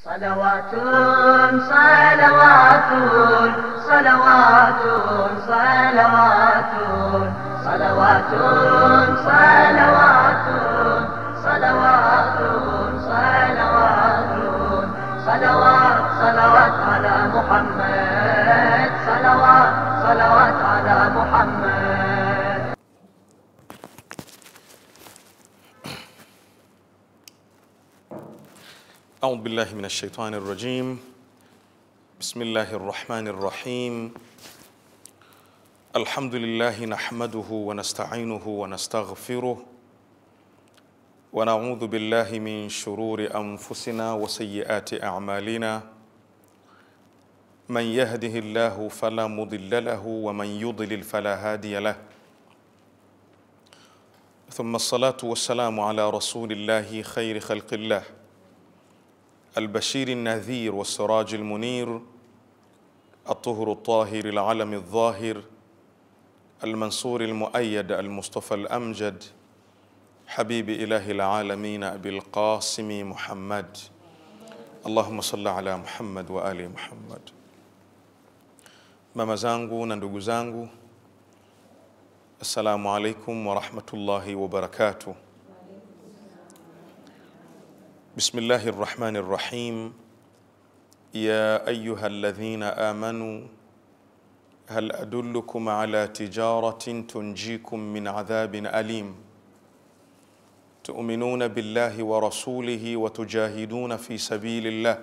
صلوات صلوات صلوات صلوات صلوات صلوات صلوات صلوات صلوات صلوات على محمد صلوات صلوات على محمد أعوذ بالله من الشيطان الرجيم بسم الله الرحمن الرحيم الحمد لله نحمده ونستعينه ونستغفره ونعوذ بالله من شرور أنفسنا وسيئات أعمالنا من يهده الله فلا مضل له ومن يضلل فلا هادي له ثم الصلاة والسلام على رسول الله خير خلق الله البشير النذير والسراج المنير الطهر الطاهر العلم الظاهر المنصور المؤيد المصطفى الأمجد حبيب إله العالمين أبي القاسم محمد اللهم صل على Muhammad wa ali Muhammad. Mama zangu na ndugu zangu, assalamu alaikum wa rahmatullahi wa barakatuh. بسم الله الرحمن الرحيم يا ايها الذين امنوا هل ادلكم على تجاره تنجيكم من عذاب اليم تؤمنون بالله ورسوله وتجاهدون في سبيل الله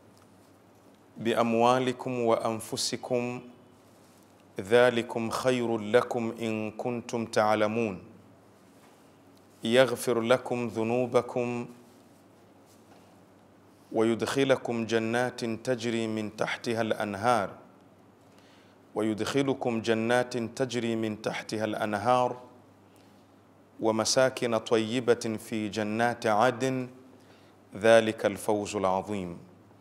باموالكم وانفسكم ذلكم خير لكم ان كنتم تعلمون يغفر لكم ذنوبكم ويدخلكم جنات تجري من تحتها الانهار ويدخلكم جنات تجري من تحتها الانهار ومساكن طيبه في جنات عدن ذلك الفوز العظيم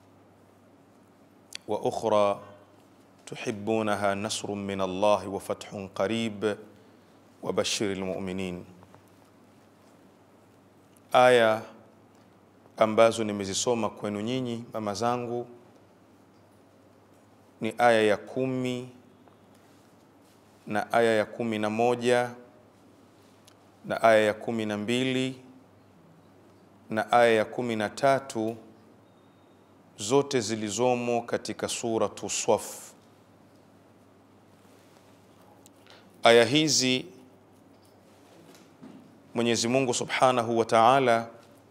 واخرى تحبونها نصر من الله وفتح قريب وبشر المؤمنين ايه ambazo nimezisoma kwenu nyinyi mama zangu ni aya ya kumi na aya ya kumi na moja na aya ya kumi na mbili na aya ya kumi na tatu zote zilizomo katika suratu Swaf. Aya hizi Mwenyezi Mungu Subhanahu wa Ta'ala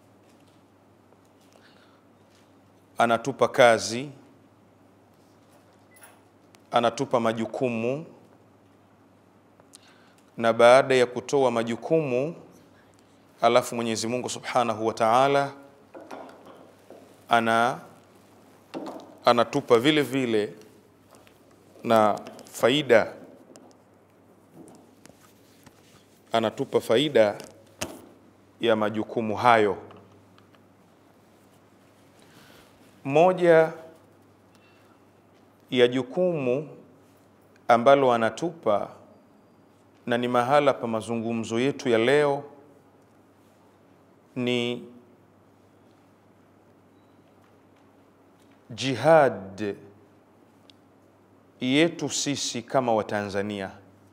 anatupa kazi, anatupa majukumu, na baada ya kutoa majukumu, alafu Mwenyezi Mungu Subhanahu wa Ta'ala ana anatupa vile vile na faida, anatupa faida ya majukumu hayo. Moja ya jukumu ambalo anatupa na ni mahala pa mazungumzo yetu ya leo ni jihad yetu sisi kama Watanzania.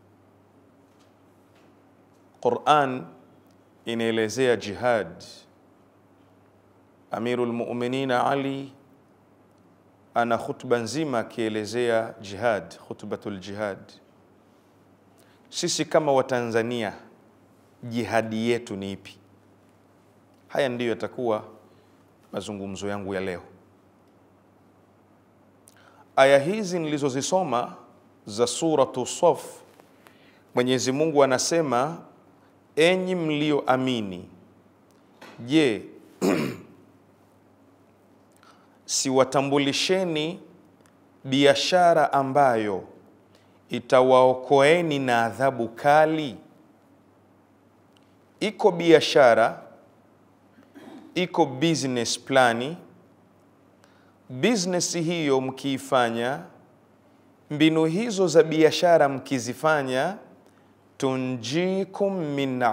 Quran inaelezea jihad. Amirul Mu'minin Ali ana khutba nzima akielezea jihad, khutbatul jihad. Sisi kama Watanzania, jihadi yetu ni ipi? Haya ndiyo yatakuwa mazungumzo yangu ya leo. Aya hizi nilizozisoma za suratu Saf, Mwenyezi Mungu anasema, enyi mlioamini, je, siwatambulisheni biashara ambayo itawaokoeni na adhabu kali? Iko biashara, iko business plani. Business hiyo mkiifanya, mbinu hizo za biashara mkizifanya, tunjikum min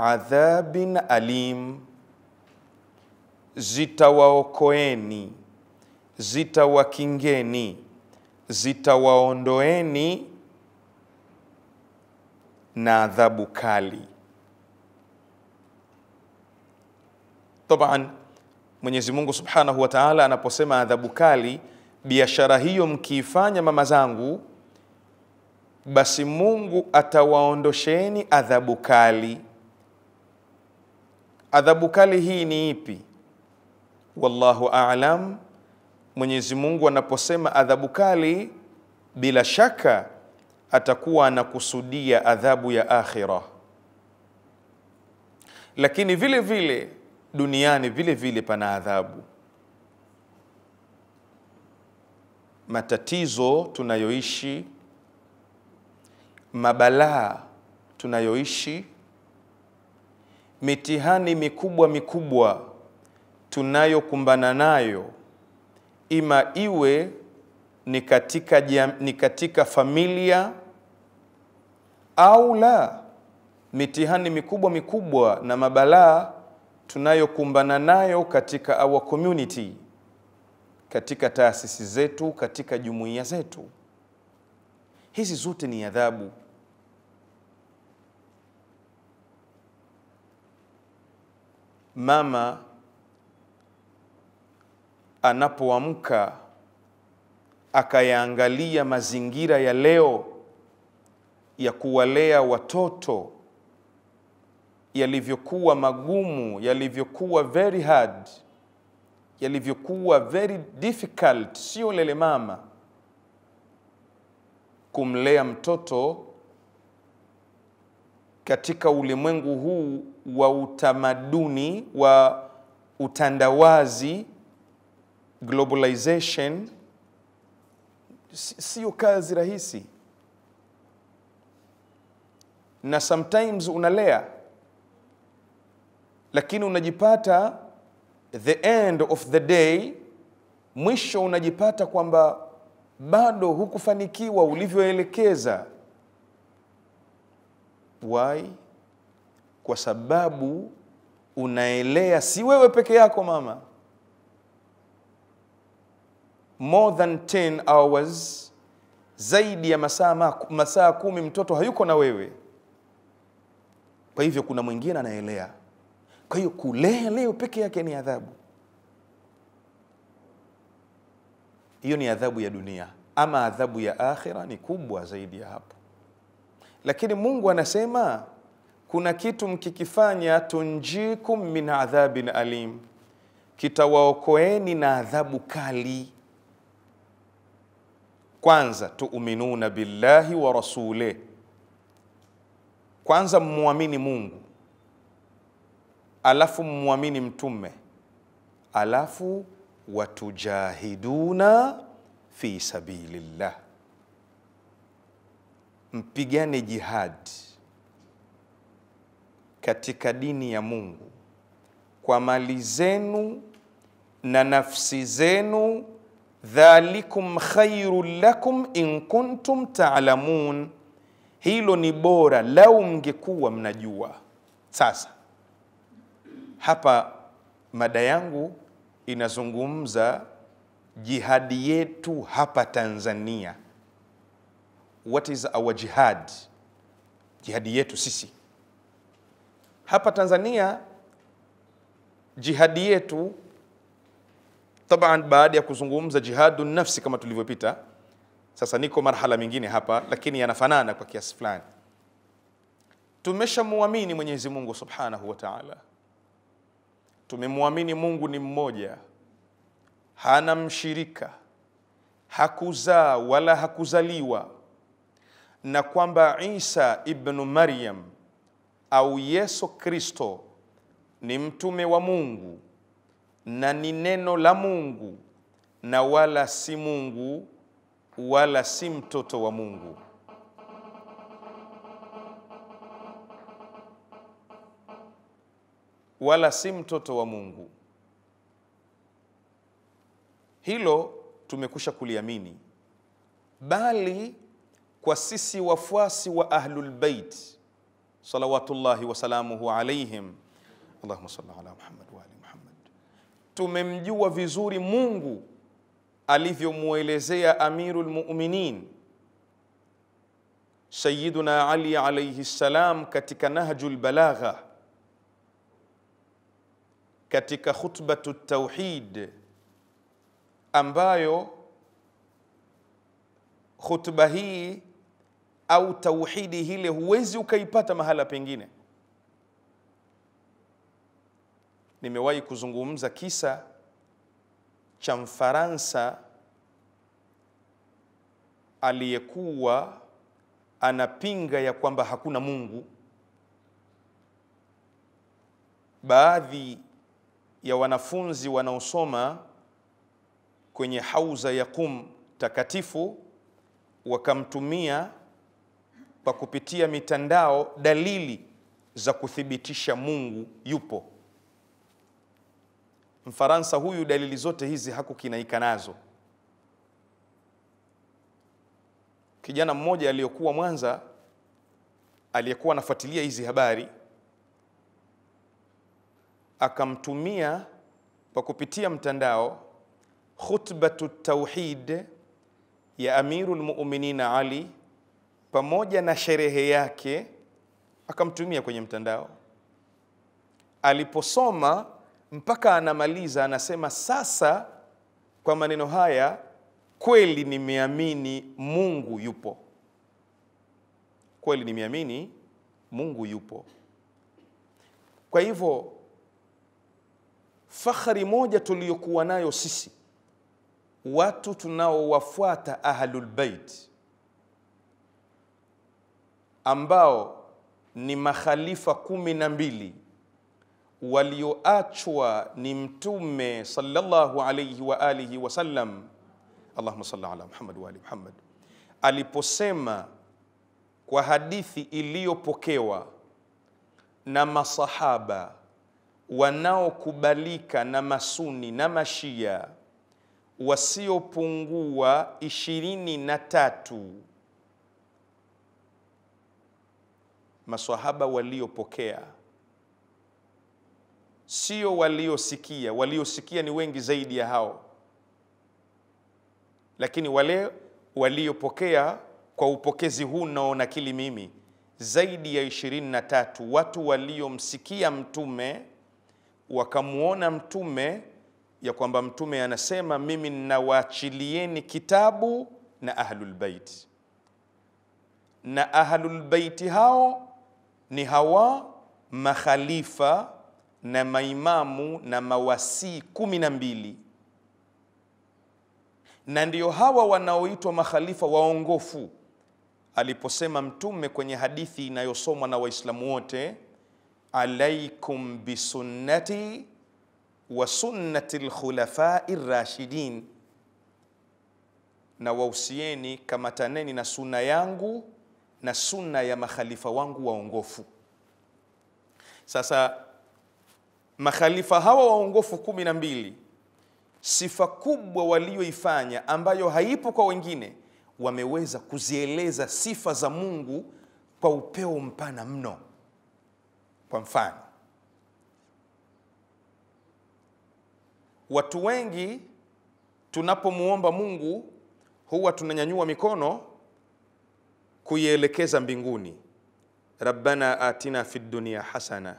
adhabin alim, zitawaokoeni zitawakingeni, zitawaondoeni na adhabu kali. Taban, Mwenyezi Mungu Subhanahu wa Ta'ala anaposema adhabu kali, biashara hiyo mkiifanya, mama zangu, basi Mungu atawaondosheni adhabu kali. Adhabu kali hii ni ipi? Wallahu a'lam. Mwenyezi Mungu anaposema adhabu kali, bila shaka atakuwa anakusudia adhabu ya akhira, lakini vile vile duniani vile vile pana adhabu. Matatizo tunayoishi, mabalaa tunayoishi, mitihani mikubwa mikubwa tunayokumbana nayo, ima iwe ni katika, jam, ni katika familia au la, mitihani mikubwa mikubwa na mabalaa tunayokumbana nayo katika our community, katika taasisi zetu, katika jumuiya zetu, hizi zote ni adhabu. Mama anapoamka akayaangalia mazingira ya leo ya kuwalea watoto yalivyokuwa magumu, yalivyokuwa very hard, yalivyokuwa very difficult, sio lele mama kumlea mtoto katika ulimwengu huu wa utamaduni wa utandawazi, globalization, sio kazi rahisi, na sometimes unalea lakini unajipata the end of the day, mwisho unajipata kwamba bado hukufanikiwa ulivyoelekeza. Why? Kwa sababu unaelea, si wewe peke yako mama, more than 10 hours, zaidi ya masaa masaa kumi, mtoto hayuko na wewe. Kwa hivyo kuna mwingine anaelea kwa hiyo kulea leo peke yake ni adhabu. Hiyo ni adhabu ya dunia, ama adhabu ya akhira ni kubwa zaidi ya hapo. Lakini Mungu anasema kuna kitu mkikifanya, tunjikum min adhabin alim, kitawaokoeni na adhabu kali. Kwanza, tuuminuna billahi wa rasulih, kwanza mmwamini Mungu alafu mmwamini mtume, alafu watujahiduna fi sabilillah, mpigane jihad katika dini ya Mungu kwa mali zenu na nafsi zenu, dhalikum khairun lakum in kuntum taalamun, hilo ni bora lau mngekuwa mnajua. Sasa hapa mada yangu inazungumza jihadi yetu hapa Tanzania. What is our jihad? Jihadi yetu sisi hapa Tanzania, jihadi yetu taban, baada ya kuzungumza jihadu nafsi kama tulivyopita, sasa niko marhala mingine hapa, lakini yanafanana kwa kiasi fulani. Tumeshamwamini Mwenyezi Mungu Subhanahu wa Ta'ala tumemwamini Mungu ni mmoja, hana mshirika, hakuzaa wala hakuzaliwa, na kwamba Isa ibnu Maryam au Yesu Kristo ni mtume wa Mungu na ni neno la Mungu na wala si Mungu wala si mtoto wa Mungu. wala si mtoto wa Mungu. Hilo tumekusha kuliamini, bali kwa sisi wafuasi wa Ahlul Bait salawatullahi wasalamuhu alaihim, Allahumma salli ala Muhammad wa ali Muhammad, tumemjua vizuri Mungu alivyomwelezea Amirul Mu'minin Sayyiduna Ali alayhi salam katika Nahjul Balagha katika khutbatu tauhid ambayo khutba hii au tauhidi hile huwezi ukaipata mahala pengine. Nimewahi kuzungumza kisa cha Mfaransa aliyekuwa anapinga ya kwamba hakuna Mungu. Baadhi ya wanafunzi wanaosoma kwenye hauza ya Qum takatifu wakamtumia kwa kupitia mitandao dalili za kuthibitisha Mungu yupo. Mfaransa huyu dalili zote hizi hakukinaika nazo. Kijana mmoja aliyokuwa Mwanza aliyekuwa anafuatilia hizi habari akamtumia kwa kupitia mtandao khutbatu tauhid ya Amirul Mu'minin Ali pamoja na sherehe yake, akamtumia kwenye mtandao. Aliposoma mpaka anamaliza, anasema sasa, kwa maneno haya kweli nimeamini Mungu yupo, kweli nimeamini Mungu yupo. Kwa hivyo fakhari moja tuliyokuwa nayo sisi watu tunaowafuata Ahlul Bait ambao ni makhalifa kumi na mbili walioachwa ni Mtume sallallahu alayhi wa alihi wasallam, Allahumma salli ala Muhammad wa ali Muhammad, aliposema kwa hadithi iliyopokewa na masahaba wanaokubalika na masuni na mashia wasiopungua ishirini na tatu maswahaba waliopokea, sio waliosikia. Waliosikia ni wengi zaidi ya hao, lakini wale waliopokea kwa upokezi huu naonakili mimi zaidi ya ishirini na tatu watu waliomsikia Mtume wakamwona Mtume ya kwamba Mtume anasema mimi ninawaachilieni kitabu na Ahlul Bait, na Ahlul Bait hao ni hawa makhalifa na maimamu na mawasii kumi na mbili, na ndio hawa wanaoitwa makhalifa waongofu. Aliposema Mtume kwenye hadithi inayosomwa na Waislamu wote, alaikum bisunnati wa sunnati lkhulafai rashidin, na wausieni kamataneni na sunna yangu na sunna ya makhalifa wangu waongofu. Sasa makhalifa hawa waongofu kumi na mbili, sifa kubwa walioifanya ambayo haipo kwa wengine, wameweza kuzieleza sifa za Mungu kwa upeo mpana mno. Kwa mfano Watu wengi tunapomwomba Mungu huwa tunanyanyua mikono kuielekeza mbinguni, rabbana atina fid dunya hasana.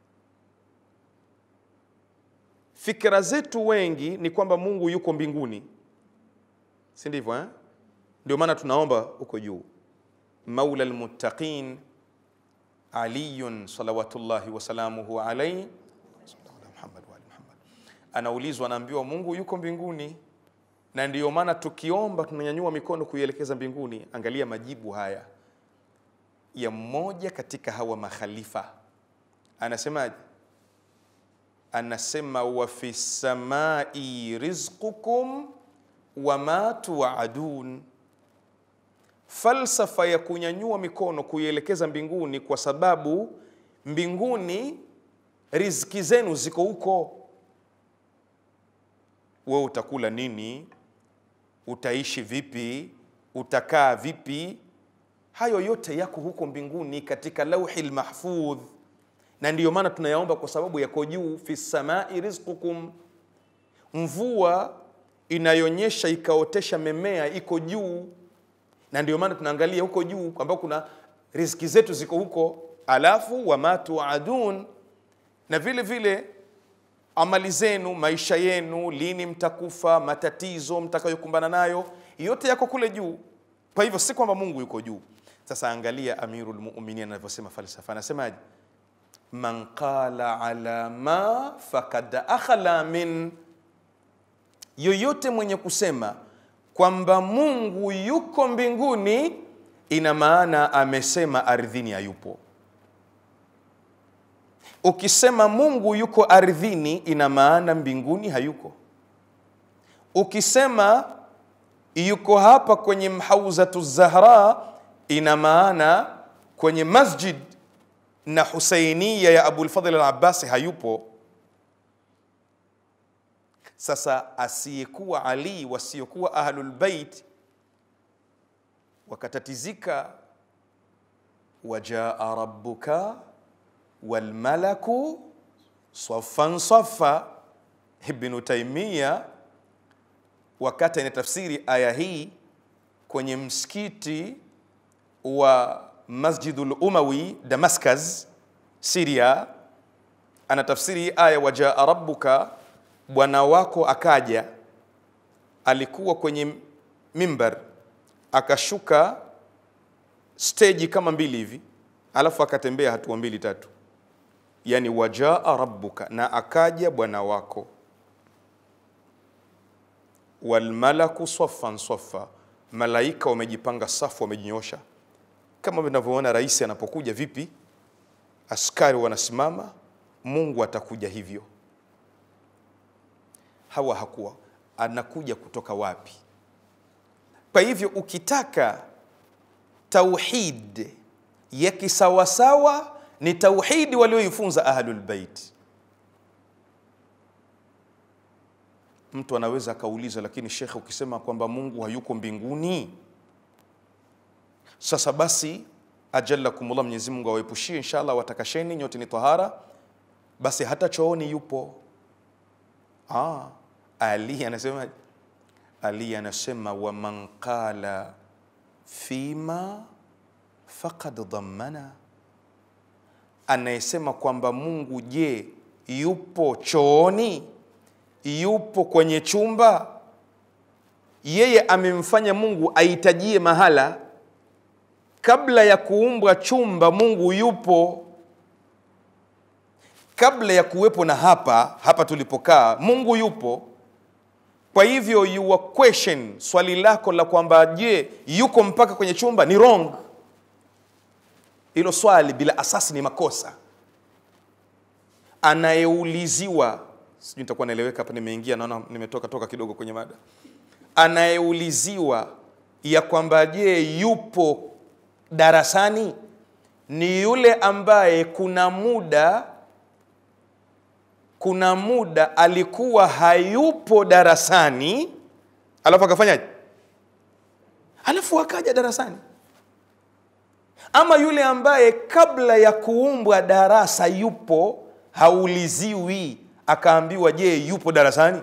Fikra zetu wengi ni kwamba Mungu yuko mbinguni, si ndivyo eh? Ndio maana tunaomba huko juu, maula almuttaqin aliyun salawatullahi wasalamuhu alaihi anaulizwa anaambiwa Mungu yuko mbinguni, na ndiyo maana tukiomba tunanyanyua mikono kuielekeza mbinguni. Angalia majibu haya ya mmoja katika hawa makhalifa, anasemaje? Anasema wa fi samai rizqukum wama tuadun. Falsafa ya kunyanyua mikono kuielekeza mbinguni, kwa sababu mbinguni riziki zenu ziko huko wewe utakula nini? Utaishi vipi? Utakaa vipi? Hayo yote yako huko mbinguni katika lauhi lmahfudh, na ndiyo maana tunayaomba kwa sababu yako juu. fi samai rizqukum, mvua inayonyesha ikaotesha memea iko juu, na ndio maana tunaangalia huko juu ambao kuna riziki zetu ziko huko, alafu wama tuadun, na vile vile amali zenu, maisha yenu, lini mtakufa, matatizo mtakayokumbana nayo, yote yako kule juu. Kwa hivyo si kwamba Mungu yuko juu. Sasa angalia Amirul Mu'minin anavyosema falsafa, anasemaje? man qala ala ma fakad akhala min, yoyote mwenye kusema kwamba Mungu yuko mbinguni, ina maana amesema ardhini hayupo. Ukisema Mungu yuko ardhini, ina maana mbinguni hayuko. Ukisema yuko hapa kwenye Mhauzatu Zahra, ina maana kwenye masjid na Husainiya ya Abulfadhl al-Abbasi hayupo. Sasa asiyekuwa Ali, wasiokuwa Ahlul Bait wakatatizika, wajaa rabbuka walmalaku saffan saffa. Ibnu Taimia wakati anatafsiri aya hii kwenye msikiti wa Masjidul Umawi Damascus, Syria, anatafsiri hii aya wajaa rabbuka, bwana wako akaja. Alikuwa kwenye mimbar, akashuka steji kama mbili hivi, alafu akatembea hatua mbili tatu, yani wajaa rabbuka, na akaja bwana wako, walmalaku saffan saffa, malaika wamejipanga safu, wamejinyosha kama vinavyoona rais anapokuja vipi, askari wanasimama. Mungu atakuja hivyo. Hawa hakuwa anakuja kutoka wapi? Kwa hivyo ukitaka tauhid ya kisawasawa ni tauhidi walioifunza Ahlul Bait. Mtu anaweza akauliza, lakini shekhe, ukisema kwamba Mungu hayuko mbinguni sasa basi, ajalakumullah, Mwenyezi Mungu awaepushie inshallah, watakasheni nyote ni tahara, basi hata chooni yupo. Ah, Ali anasema Ali anasema waman qala fima faqad dhammana, anayesema kwamba Mungu je, yupo chooni, yupo kwenye chumba, yeye amemfanya Mungu ahitajie mahala kabla ya kuumbwa chumba Mungu yupo. Kabla ya kuwepo na hapa hapa tulipokaa Mungu yupo. Kwa hivyo your question, swali lako la kwamba je, yuko mpaka kwenye chumba ni wrong. Hilo swali bila asasi ni makosa. Anayeuliziwa, sijui nitakuwa naeleweka hapa, nimeingia naona nimetoka toka kidogo kwenye mada. Anayeuliziwa ya kwamba je, yupo darasani ni yule ambaye kuna muda kuna muda alikuwa hayupo darasani, alafu akafanyaje? Alafu akaja darasani. Ama yule ambaye kabla ya kuumbwa darasa yupo, hauliziwi akaambiwa, je, yupo darasani?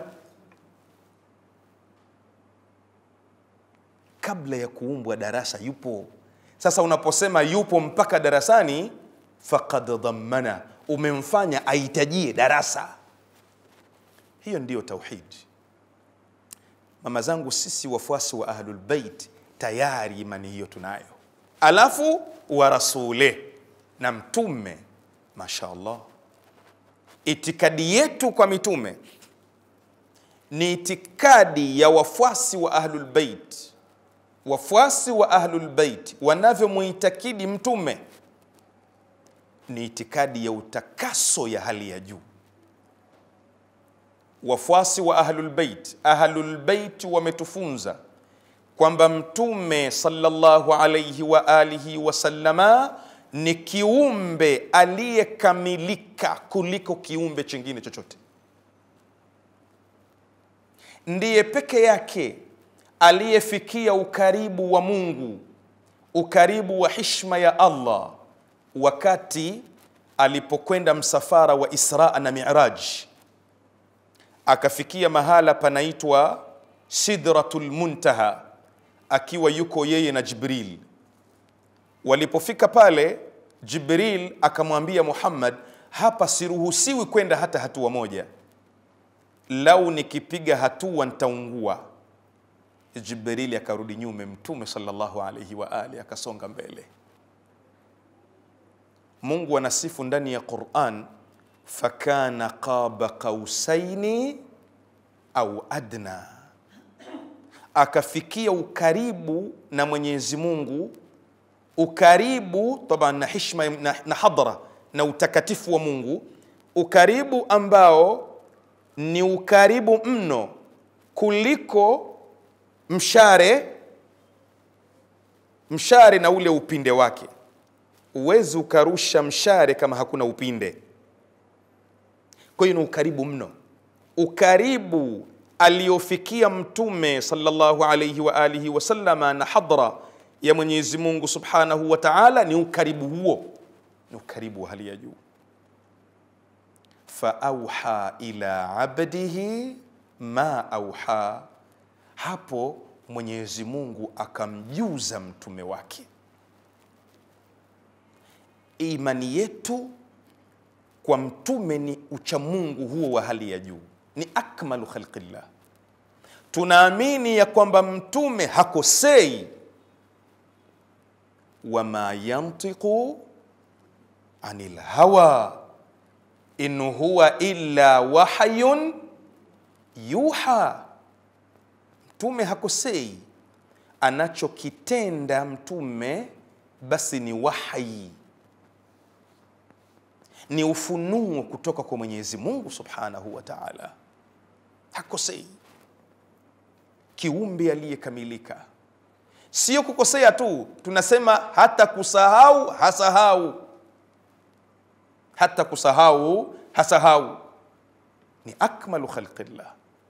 Kabla ya kuumbwa darasa yupo. Sasa unaposema yupo mpaka darasani, faqad dhammana, umemfanya ahitajie darasa. Hiyo ndiyo tauhid. Mama zangu, sisi wafuasi wa Ahlul Bait tayari imani hiyo tunayo, alafu wa rasule na mtume. Mashaallah, itikadi yetu kwa mitume ni itikadi ya wafuasi wa Ahlul Bait wafuasi wa Ahlul Bait wanavyomuitakidi mtume ni itikadi ya utakaso ya hali ya juu. Wafuasi wa Ahlul Bait, Ahlul Bait wametufunza kwamba mtume sallallahu alayhi wa alihi wasallama ni kiumbe aliyekamilika kuliko kiumbe chingine chochote, ndiye peke yake aliyefikia ukaribu wa Mungu, ukaribu wa hishma ya Allah wakati alipokwenda msafara wa Isra na Miraj, akafikia mahala panaitwa Sidratul Muntaha, akiwa yuko yeye na Jibril. Walipofika pale, Jibril akamwambia Muhammad, hapa siruhusiwi kwenda hata hatua moja, lau nikipiga hatua nitaungua. Jibrili akarudi nyume, Mtume sallallahu alaihi wa alihi akasonga mbele. Mungu anasifu ndani ya Quran, fakana qaba qausaini au adna, akafikia ukaribu na Mwenyezi Mungu, ukaribu taban na hishma na, na hadhara na utakatifu wa Mungu, ukaribu ambao ni ukaribu mno kuliko mshare mshare na ule upinde wake. Huwezi ukarusha mshare kama hakuna upinde. Kwa hiyo ni ukaribu mno, ukaribu aliofikia Mtume sallallahu alayhi wa alihi wasallama na hadhara ya Mwenyezi Mungu subhanahu wa ta'ala, ni ukaribu huo, ni ukaribu wa hali ya juu. Fa auha ila abdihi ma auha hapo Mwenyezi Mungu akamjuza mtume wake. Imani yetu kwa mtume ni uchamungu huo wa hali ya juu, ni akmalu khalqillah. Tunaamini ya kwamba mtume hakosei, wama yantiqu anil hawa in huwa illa wahyun yuha Mtume hakosei, anachokitenda mtume basi ni wahyi, ni ufunuo kutoka kwa Mwenyezi Mungu subhanahu wa taala. Hakosei, kiumbe aliyekamilika. Sio kukosea tu, tunasema hata kusahau hasahau, hata kusahau hasahau, ni akmalu khalqillah.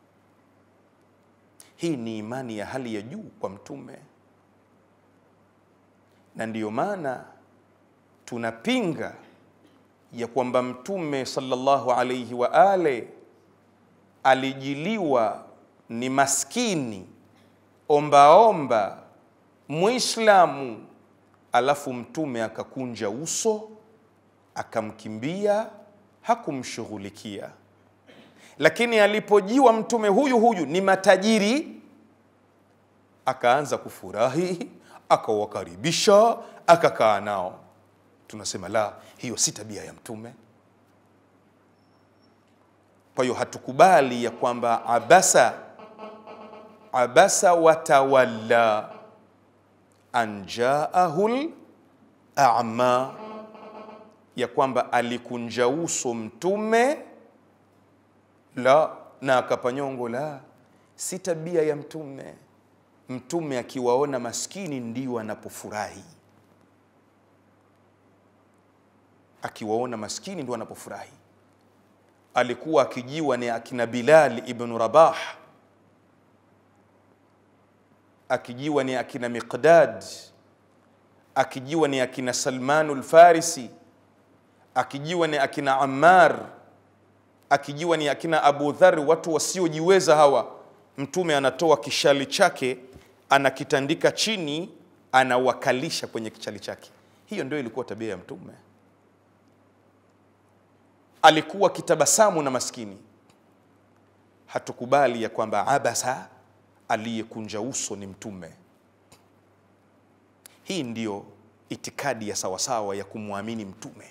Hii ni imani ya hali ya juu kwa mtume, na ndiyo maana tunapinga ya kwamba mtume sallallahu alayhi wa ale alijiliwa ni maskini ombaomba Muislamu, alafu mtume akakunja uso akamkimbia, hakumshughulikia lakini alipojiwa mtume huyu huyu ni matajiri, akaanza kufurahi, akawakaribisha, akakaa nao. Tunasema la, hiyo si tabia ya mtume. Kwa hiyo hatukubali ya kwamba abasa abasa watawalla an jaahul a'ma, ya kwamba alikunja uso mtume la na akapanyongo. La, si tabia ya mtume. Mtume akiwaona maskini ndio anapofurahi, akiwaona maskini ndio anapofurahi. Alikuwa akijiwa ni akina Bilal ibn Rabah, akijiwa ni akina Miqdad, akijiwa ni akina Salmanul Farisi, akijiwa ni akina Ammar akijiwa ni akina Abu Dhar, watu wasiojiweza hawa, mtume anatoa kishali chake anakitandika chini, anawakalisha kwenye kichali chake. Hiyo ndio ilikuwa tabia ya mtume. Alikuwa kitabasamu na maskini. Hatukubali ya kwamba abasa, aliyekunja uso ni mtume. Hii ndiyo itikadi ya sawasawa ya kumwamini mtume.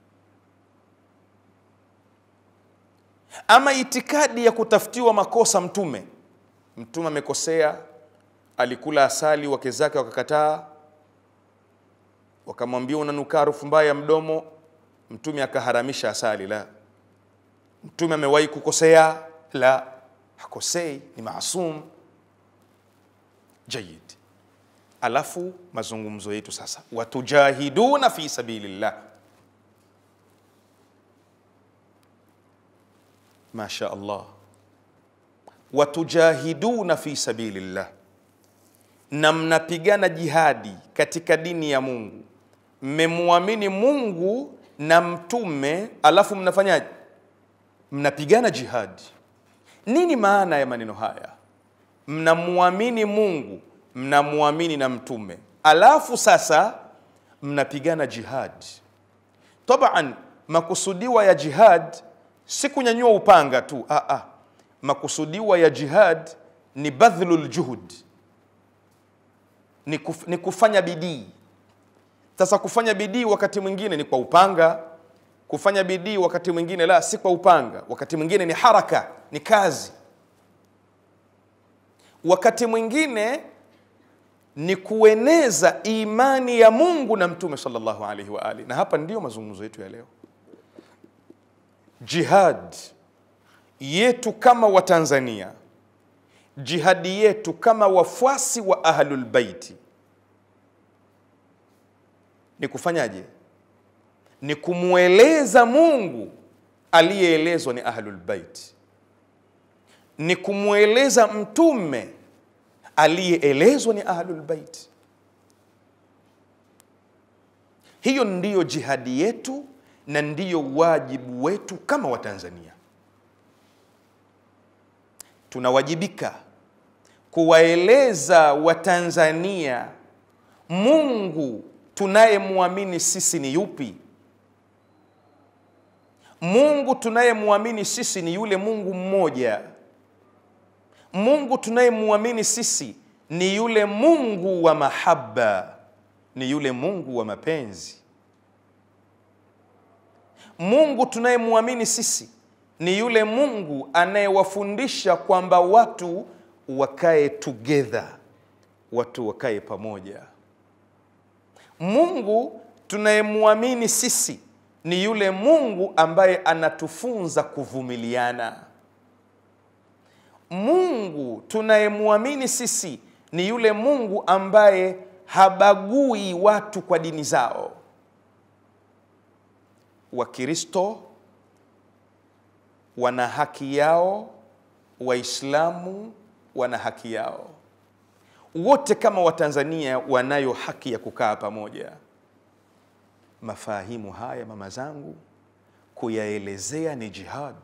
Ama itikadi ya kutafutiwa makosa mtume, mtume amekosea, alikula asali, wake zake wakakataa, wakamwambia unanuka harufu mbaya ya mdomo, mtume akaharamisha asali. La, mtume amewahi kukosea? La, hakosei, ni maasum. Jayid. Alafu mazungumzo yetu sasa, watujahiduna fi sabilillah Masha Allah, watujahiduna fi sabilillah, na mnapigana jihadi katika dini ya Mungu. Mmemwamini Mungu na mtume, alafu mnafanyaje? Mnapigana jihadi. Nini maana ya maneno haya? mnamwamini Mungu, mnamwamini na mtume, alafu sasa mnapigana jihad. Taban, makusudiwa ya jihad si kunyanyua upanga tu ah, ah. Makusudiwa ya jihad ni badhlul juhud, ni, kuf, ni kufanya bidii. Sasa kufanya bidii wakati mwingine ni kwa upanga, kufanya bidii wakati mwingine la si kwa upanga, wakati mwingine ni haraka, ni kazi, wakati mwingine ni kueneza imani ya Mungu na Mtume sallallahu alaihi wa alihi. Na hapa ndiyo mazungumzo yetu ya leo. Jihad yetu kama Watanzania, jihadi yetu kama wafuasi wa Ahlul Baiti ni kufanyaje? Ni kumweleza Mungu aliyeelezwa ni Ahlul Bait, ni kumweleza Mtume aliyeelezwa ni Ahlul Bait. Hiyo ndiyo jihadi yetu na ndiyo wajibu wetu kama Watanzania. Tunawajibika kuwaeleza Watanzania Mungu tunayemwamini sisi ni yupi? Mungu tunayemwamini sisi ni yule Mungu mmoja. Mungu tunayemwamini sisi ni yule Mungu wa mahaba, ni yule Mungu wa mapenzi. Mungu tunayemwamini sisi ni yule Mungu anayewafundisha kwamba watu wakae together, watu wakae pamoja. Mungu tunayemwamini sisi ni yule Mungu ambaye anatufunza kuvumiliana. Mungu tunayemwamini sisi ni yule Mungu ambaye habagui watu kwa dini zao. Wakristo wana haki yao, Waislamu wana haki yao, wote kama Watanzania wanayo haki ya kukaa pamoja. Mafahimu haya mama zangu, kuyaelezea ni jihad.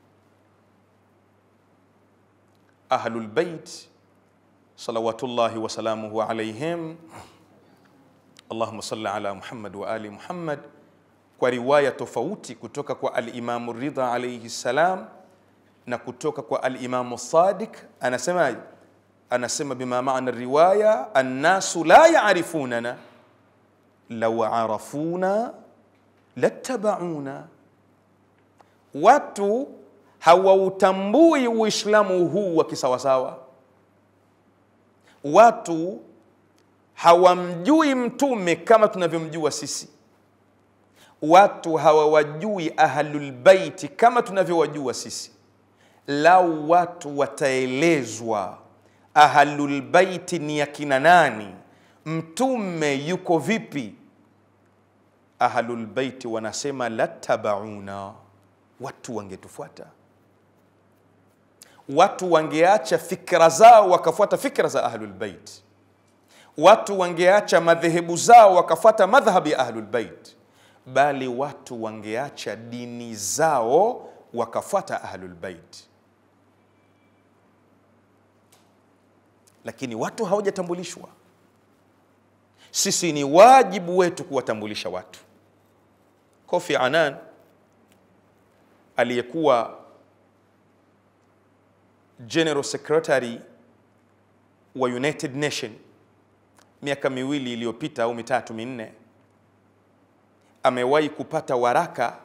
Ahlul Bait salawatullahi wasalamuhu alaihim, Allahumma salli ala Muhammad wa ali Muhammad, kwa riwaya tofauti kutoka kwa Alimamu Ridha alaihi salam na kutoka kwa Alimamu Sadiq, anasemaje? Anasema bima maana riwaya, annasu la yarifunana lau arafuna lattabauna, watu hawautambui Uislamu huu wa kisawasawa, watu hawamjui Mtume kama tunavyomjua sisi, watu hawawajui Ahlulbaiti kama tunavyowajua sisi. Lau watu wataelezwa Ahlulbaiti ni akina nani, Mtume yuko vipi, Ahlulbaiti wanasema latabauna, watu wangetufuata watu wangeacha fikra zao wakafuata fikra za Ahlulbeit, watu wangeacha madhehebu zao wakafuata madhhabi ya Ahlulbeit, bali watu wangeacha dini zao wakafuata Ahlulbeit. Lakini watu hawajatambulishwa. Sisi ni wajibu wetu kuwatambulisha watu. Kofi Annan aliyekuwa General Secretary wa United Nation miaka miwili iliyopita au mitatu minne, amewahi kupata waraka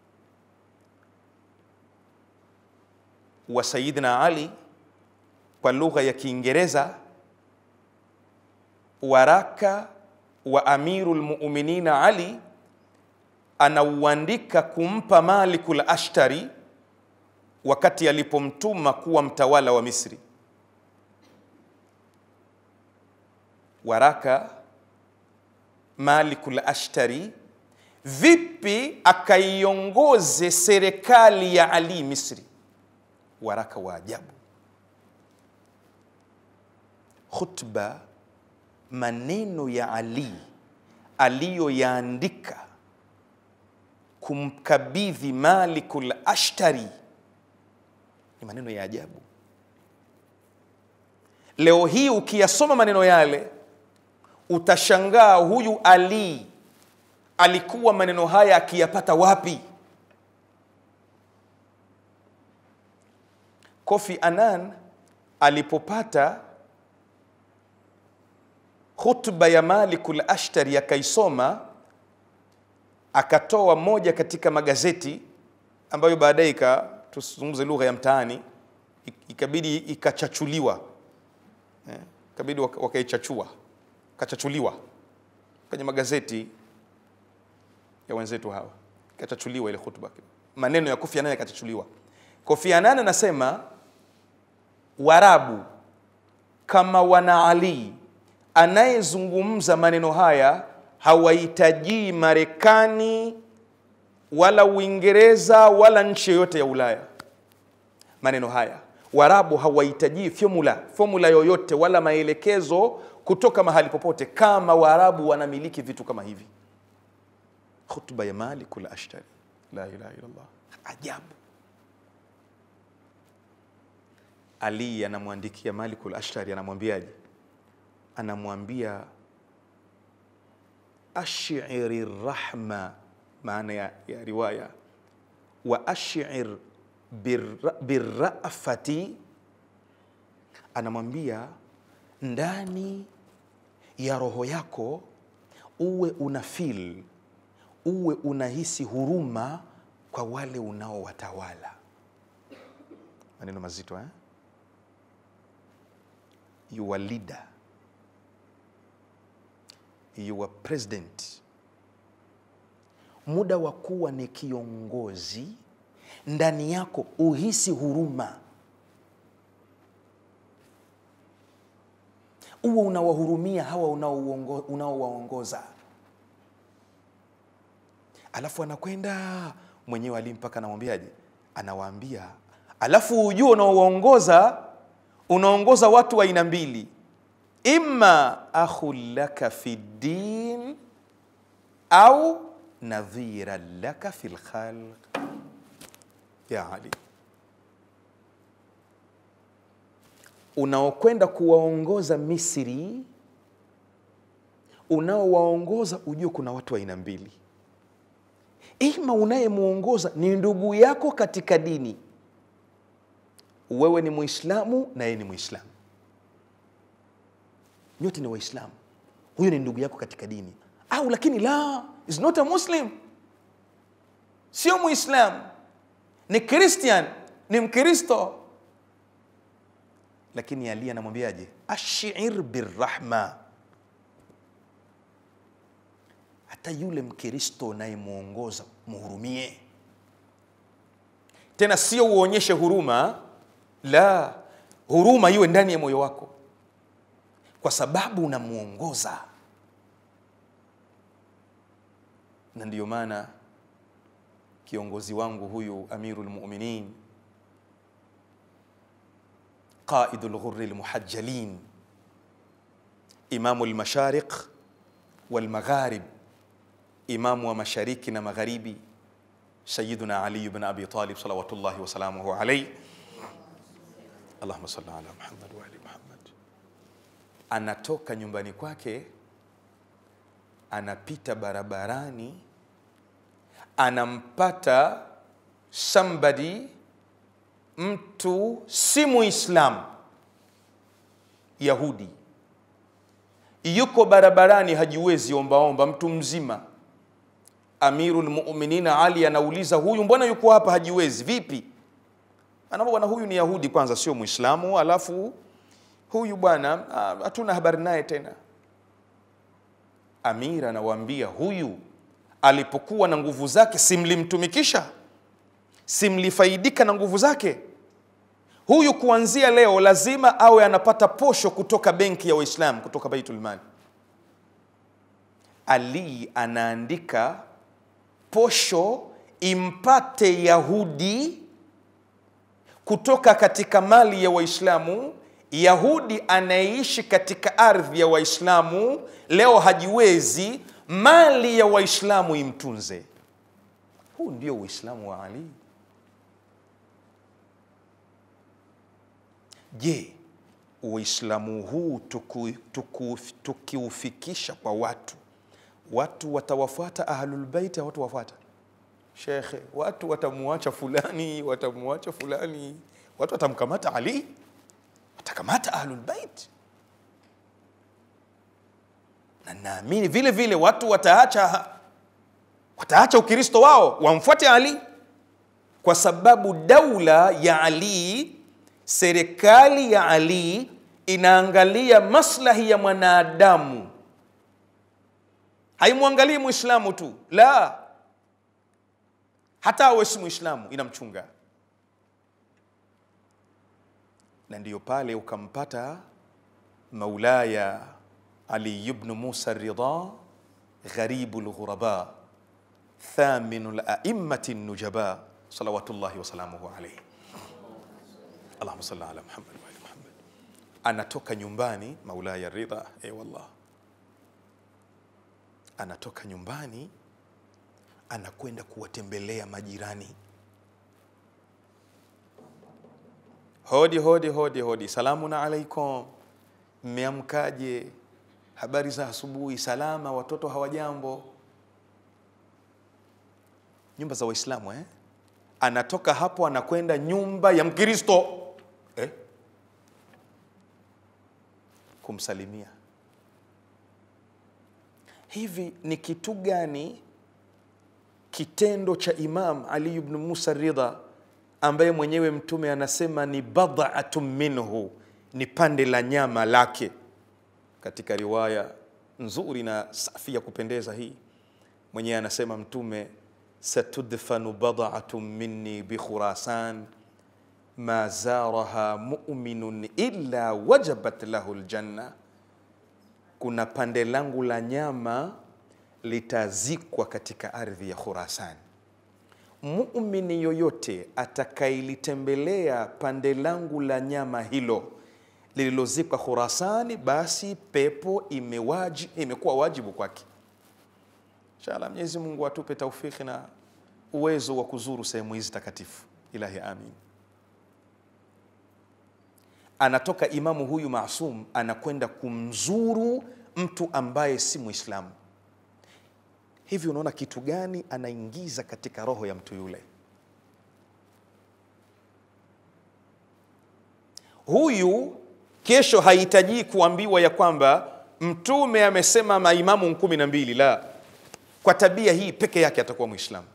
wa Sayyidina Ali kwa lugha ya Kiingereza, waraka wa Amirul Mu'minina Ali anauandika kumpa Malikul Ashtari wakati alipomtuma kuwa mtawala wa Misri. Waraka Malikul Ashtari, vipi akaiongoze serikali ya Ali Misri. Waraka wa ajabu, khutba, maneno ya Ali aliyoyaandika kumkabidhi Malikul Ashtari ni maneno ya ajabu. leo hii ukiyasoma maneno yale utashangaa huyu ali alikuwa maneno haya akiyapata wapi kofi anan alipopata khutba ya malikul ashtari akaisoma akatoa moja katika magazeti ambayo baadaye ika tuzungumze lugha ya mtaani ik- ikabidi ikachachuliwa eh, ikabidi waka- wakaichachua kachachuliwa kwenye magazeti ya wenzetu hawa ikachachuliwa ile khutba maneno ya Kofi Annan yakachachuliwa Kofi Annan anasema Warabu kama wana Ali anayezungumza maneno haya hawahitaji Marekani wala Uingereza wala nchi yoyote ya Ulaya. Maneno haya Warabu hawahitaji formula formula yoyote wala maelekezo kutoka mahali popote, kama Waarabu wanamiliki vitu kama hivi. Khutba ya Malikul Ashtari, la ilaha illallah, ajabu. Ali anamwandikia Malikul Ashtari, anamwambiaje? Anamwambia ashiri rahma, maana ya, ya riwaya wa ashir birra- birrafati, anamwambia ndani ya roho yako uwe una feel, uwe unahisi huruma kwa wale unaowatawala. Maneno mazito eh? your leader, your president, muda wa kuwa ni kiongozi, ndani yako uhisi huruma, uwe unawahurumia hawa unaouongo- unaowaongoza. Alafu anakwenda mwenyewe Ali mpaka anamwambiaje? Anawaambia, alafu ujue unaowaongoza unaongoza watu wa aina mbili, imma akhun laka fi din au nadhiran laka fi lkhalq. Ya Ali, unaokwenda kuwaongoza Misri, unaowaongoza ujue kuna watu wa aina mbili, ima unayemwongoza ni ndugu yako katika dini wewe ni Muislamu na yeye ni Muislamu, nyote ni Waislamu, huyo ni ndugu yako katika dini. Au lakini la, is not a Muslim, sio Muislamu, ni Christian, ni Mkristo. Lakini Ali anamwambiaje? ashir birrahma, hata yule Mkristo unayemwongoza muhurumie, tena sio uonyeshe huruma la huruma iwe ndani ya moyo wako, kwa sababu unamwongoza. Na ndiyo maana kiongozi wangu huyu Amirul Mu'minin, qaidul ghurri lmuhajjalin, imamu lmashariq walmagharib, imamu wa mashariki na magharibi, Sayyiduna Ali ibn Abi Talib salawatullahi wasalamuhu alayhi Allahumma salli ala Muhammad wa ali Muhammad. Anatoka nyumbani kwake, anapita barabarani, anampata somebody, mtu si Muislamu, Yahudi, yuko barabarani, hajiwezi ombaomba, mtu mzima. Amirul Mu'minin Ali anauliza, huyu mbona yuko hapa hajiwezi, vipi? Anaomba bwana, huyu ni Yahudi kwanza, sio Muislamu, alafu huyu bwana ah, hatuna habari naye tena. Amir anawaambia huyu alipokuwa na nguvu zake, simlimtumikisha, simlifaidika na nguvu zake. Huyu kuanzia leo lazima awe anapata posho kutoka benki ya Waislamu, kutoka Baitul Mali. Ali anaandika posho impate Yahudi kutoka katika mali ya Waislamu. Yahudi anayeishi katika ardhi ya Waislamu leo hajiwezi, mali ya Waislamu imtunze. Huu ndio Uislamu wa Ali. Je, Uislamu huu tuku, tuku, tukiufikisha kwa watu, watu watawafuata Ahlulbeiti au watawafuata shekhe? Watu watamuacha fulani, watamuacha fulani, watu watamkamata Ali, watakamata Ahlulbeit, na naamini vile vile watu wataacha wataacha Ukristo wao wamfuate Ali, kwa sababu daula ya Ali, serikali ya Ali inaangalia maslahi ya mwanadamu, haimwangalii Muislamu tu, la, hata awe si Muislamu inamchunga. Na ndiyo pale ukampata Maulaya Ali ibn Musa Ridha, gharibu lghuraba thaminu laimati nujaba salawatullahi wasalamuhu alaihi allahuma salli ala Muhammad wa ali Muhammad. Anatoka nyumbani Maulaya Ridha, e wallah, anatoka nyumbani anakwenda kuwatembelea majirani. Hodi hodi hodi hodi, salamun alaikum, mmeamkaje? Habari za asubuhi? Salama, watoto hawajambo? Nyumba za Waislamu eh? Anatoka hapo anakwenda nyumba ya Mkristo eh? kumsalimia. Hivi ni kitu gani kitendo cha Imam Ali ibn Musa Ridha ambaye mwenyewe Mtume anasema ni bad'atun minhu, ni pande la nyama lake, katika riwaya nzuri na safi ya kupendeza hii, mwenyewe anasema Mtume satudfanu bad'atun minni bi Khurasan ma zaraha mu'minun illa wajabat lahu ljanna, kuna pande langu la nyama litazikwa katika ardhi ya Khurasan. Muumini yoyote atakailitembelea pande langu la nyama hilo lililozikwa Khurasani, basi pepo imewaji, imekuwa wajibu kwake. Inshallah, Mwenyezi Mungu atupe taufiki na uwezo wa kuzuru sehemu hizi takatifu. Ilahi, amin. Anatoka imamu huyu maasum anakwenda kumzuru mtu ambaye si Muislamu. Hivi unaona kitu gani anaingiza katika roho ya mtu yule? Huyu kesho hahitaji kuambiwa ya kwamba Mtume amesema maimamu kumi na mbili. La, kwa tabia hii peke yake atakuwa Mwislamu.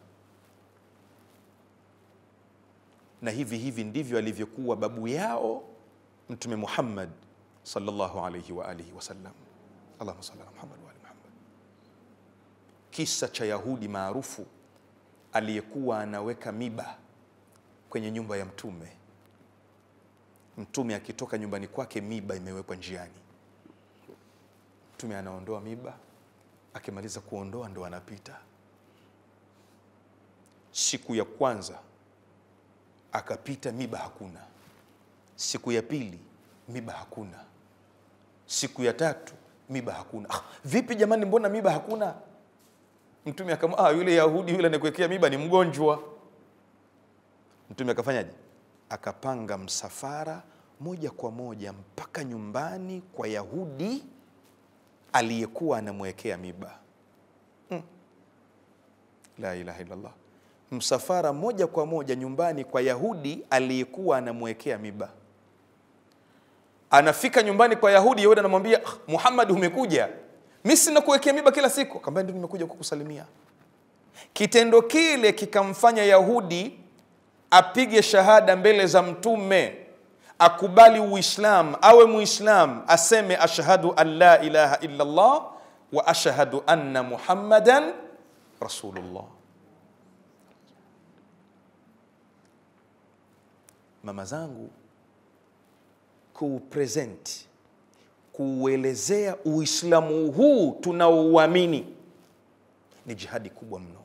Na hivi hivi ndivyo alivyokuwa babu yao Mtume Muhammad sallallahu alayhi wa alihi wasallam. Allahumma salli ala Muhammad wa ali Muhammad. Kisa cha Yahudi maarufu aliyekuwa anaweka miba kwenye nyumba ya Mtume. Mtume akitoka nyumbani kwake, miba imewekwa njiani. Mtume anaondoa miba, akimaliza kuondoa ndo anapita. Siku ya kwanza akapita, miba hakuna. Siku ya pili miba hakuna. Siku ya tatu miba hakuna. Ah, vipi jamani, mbona miba hakuna? Mtume akama ah, yule Yahudi yule anakuwekea miba ni mgonjwa. Mtume akafanyaje? Akapanga msafara moja kwa moja mpaka nyumbani kwa Yahudi aliyekuwa anamwekea miba hmm. La ilaha illallah, msafara moja kwa moja nyumbani kwa Yahudi aliyekuwa anamwekea miba. Anafika nyumbani kwa Yahudi, Yahudi anamwambia ah, Muhammad, umekuja mi sina kuwekea miba kila siku. Akamwambia ndio, nimekuja kukusalimia. Kitendo kile kikamfanya Yahudi apige shahada mbele za Mtume, akubali Uislam, awe Muislam, aseme ashhadu an la ilaha illa Allah wa ashhadu anna Muhammadan rasulullah. Mama zangu, kuupresent kuuelezea Uislamu huu tunaouamini ni jihadi kubwa mno.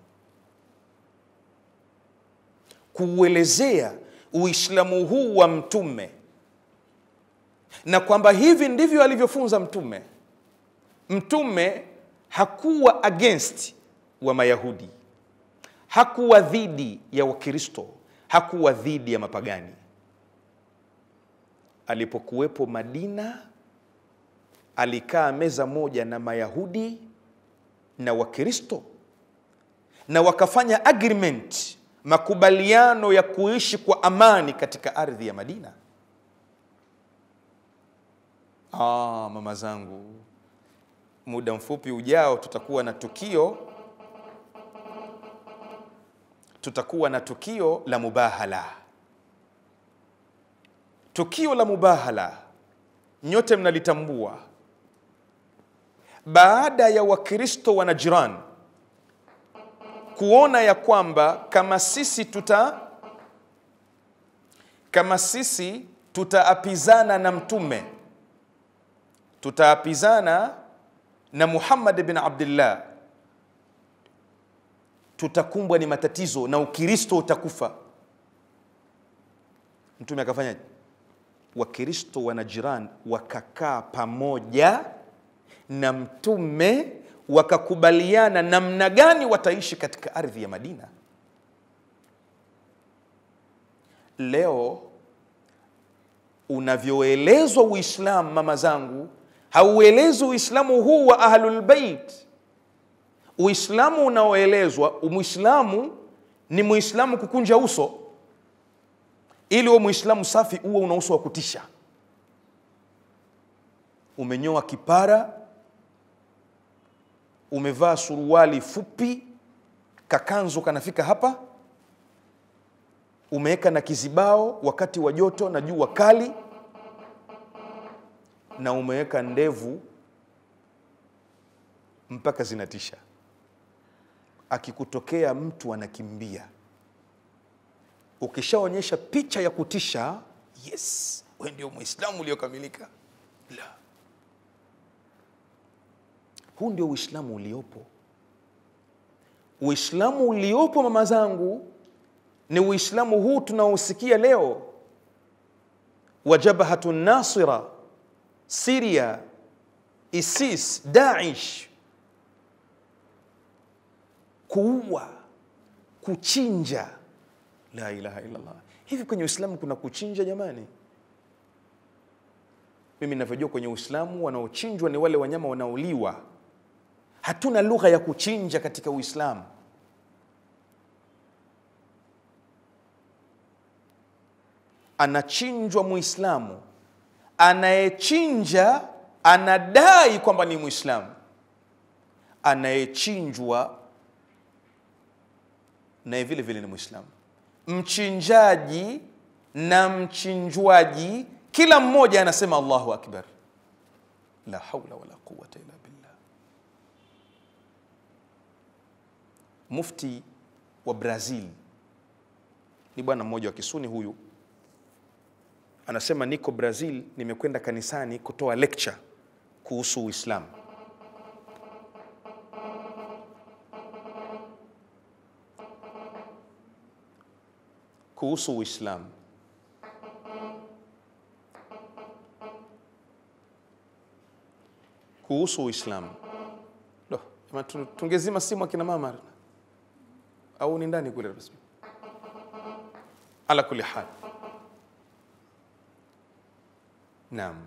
Kuuelezea Uislamu huu wa Mtume na kwamba hivi ndivyo alivyofunza Mtume. Mtume hakuwa against wa Mayahudi, hakuwa dhidi ya Wakristo, hakuwa dhidi ya mapagani. alipokuwepo Madina alikaa meza moja na Mayahudi na Wakristo na wakafanya agreement, makubaliano ya kuishi kwa amani katika ardhi ya Madina. Ah, mama zangu, muda mfupi ujao tutakuwa na tukio, tutakuwa na tukio la mubahala. Tukio la mubahala nyote mnalitambua. Baada ya Wakristo wa Najran kuona ya kwamba kama sisi tuta kama sisi tutaapizana na mtume tutaapizana na Muhammad bin Abdullah, tutakumbwa ni matatizo na Ukristo utakufa. Mtume akafanyaje? Wakristo wa Najran wakakaa pamoja na mtume wakakubaliana namna gani wataishi katika ardhi ya Madina. Leo unavyoelezwa Uislamu, mama zangu, hauelezwi Uislamu huu wa Ahlulbeit. Uislamu unaoelezwa, Muislamu ni Muislamu kukunja uso ili uwe Muislamu safi, uwe una uso wa kutisha. Umenyoa kipara, umevaa suruali fupi, kakanzu kanafika hapa, umeweka na kizibao wakati wa joto na jua kali, na umeweka ndevu mpaka zinatisha. Akikutokea mtu anakimbia. Ukishaonyesha picha ya kutisha, yes, wewe ndio Muislamu uliokamilika. La, huu ndio Uislamu uliopo. Uislamu uliopo mama zangu ni Uislamu huu tunaosikia leo wa Jabhatu Nasira, Siria, ISIS, Daesh, kuua, kuchinja. La ilaha illallah. Hivi kwenye Uislamu kuna kuchinja jamani? Mimi ninavyojua kwenye Uislamu wanaochinjwa ni wale wanyama wanaoliwa. Hatuna lugha ya kuchinja katika Uislamu. Anachinjwa Muislamu, anayechinja anadai kwamba ni Muislamu, anayechinjwa naye vile vile ni Muislamu. Mchinjaji na mchinjwaji, kila mmoja anasema Allahu akbar, la haula wala quwwata illa billah. Mufti wa Brazil ni bwana mmoja wa Kisuni huyu, anasema niko Brazil, nimekwenda kanisani kutoa lecture kuhusu Uislamu. kuhusu Uislamu. Kuhusu Uislamu. Lo, jamani, tu- tungezima simu akina mama au ni ndani kule rasmi. Ala kulli hal. Naam.